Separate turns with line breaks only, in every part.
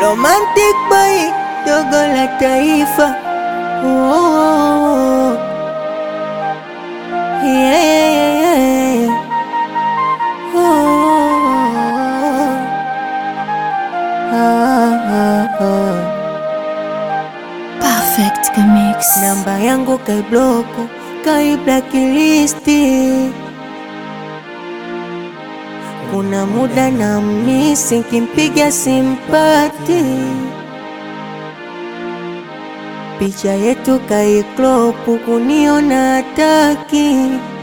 Romantic boy, dogo la taifa. Oh, oh, oh. Yeah, yeah, yeah. Oh, oh, oh. Ah, ah, ah.
Perfect Mix.
Namba yangu kaibloku kai blacklisti. Kuna muda na misi nkimpiga simpati, picha yetu kaiklopu kuniona hataki,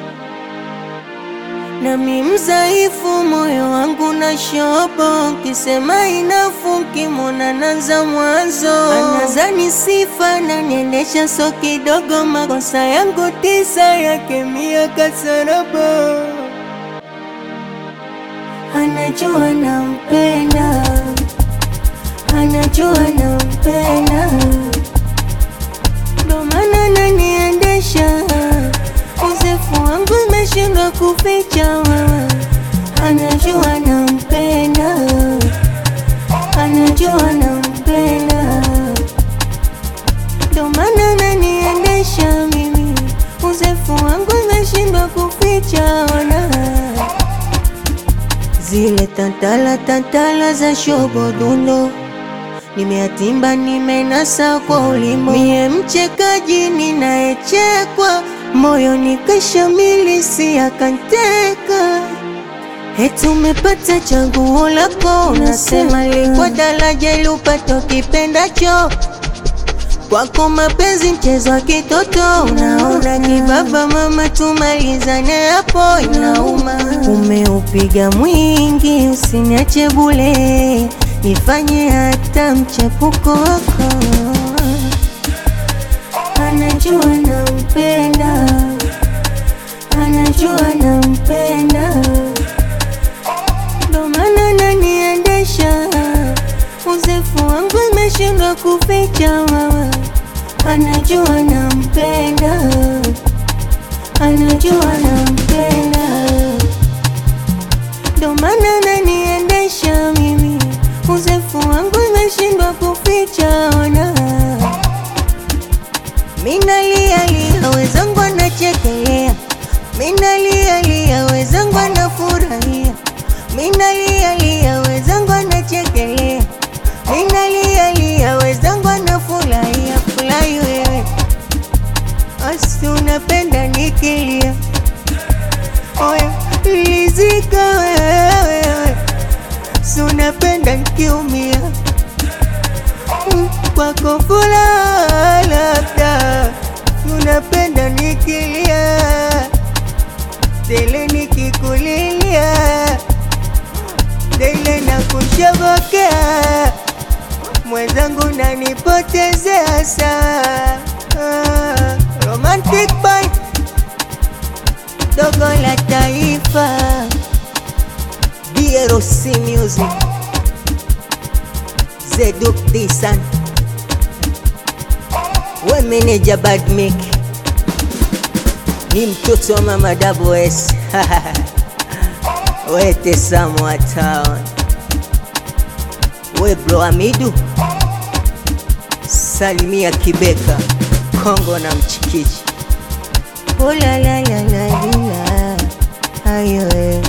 nami mzaifu moyo wangu na shobo, kisema inafu kimona nanza mwanzo, anazani sifa na niendesha so kidogo, makosa yangu tisa yake mia kasarabo Anajua nampenda, anajua nampenda, ndo maana ananiendesha. Uzefu wangu imeshindwa kuficha, anajua nampenda, anajua nampenda, ndo maana ananiendesha mimi. Uzefu wangu imeshindwa kuficha, ona zile tantala tantala za shobodundo nimeatimba, nimenasa kwa ulimo, mie mchekaji ninayechekwa, moyo nikashamili, si akanteka. Eti umepata chaguo lako, unasema likwa daraja ili upate ukipendacho kwako mapenzi mchezo wa kitoto, unaona kibaba mama, tumalizane hapo, inauma. Umeupiga mwingi, usiniache bule, nifanye hata mchepuko wako. Anajua nampenda, anajua nampenda, ndo maana ananiendesha. Uzefu wangu imeshindwa kuficha mama, anajua nampenda, anajua nampenda, ndo maana ananiendesha mimi. Uzefu wangu imeshindwa kuficha ona, minalia lia wezangu anachekelea, minalia lia wezangu anafurahia, minalia lia wezangu anachekelea Ninalia lia wezangu anafurahia furahi wewe, asi unapenda nikilia, oya lizika wewe, si unapenda nikiumia, Mm, kwako furaha labda unapenda nikilia, tele nikikulilia, tele na kushobokea mwenzangu nanipotezea saa ah, romantic boy dogo la taifa DRC music Zeduk Disan we meneja Badmik ni mtoto wa mama Double S wete Samoa Town we bro Amidu salimia Kibeka Kongo na Mchikichi. Oh la la la la la, ayo eh.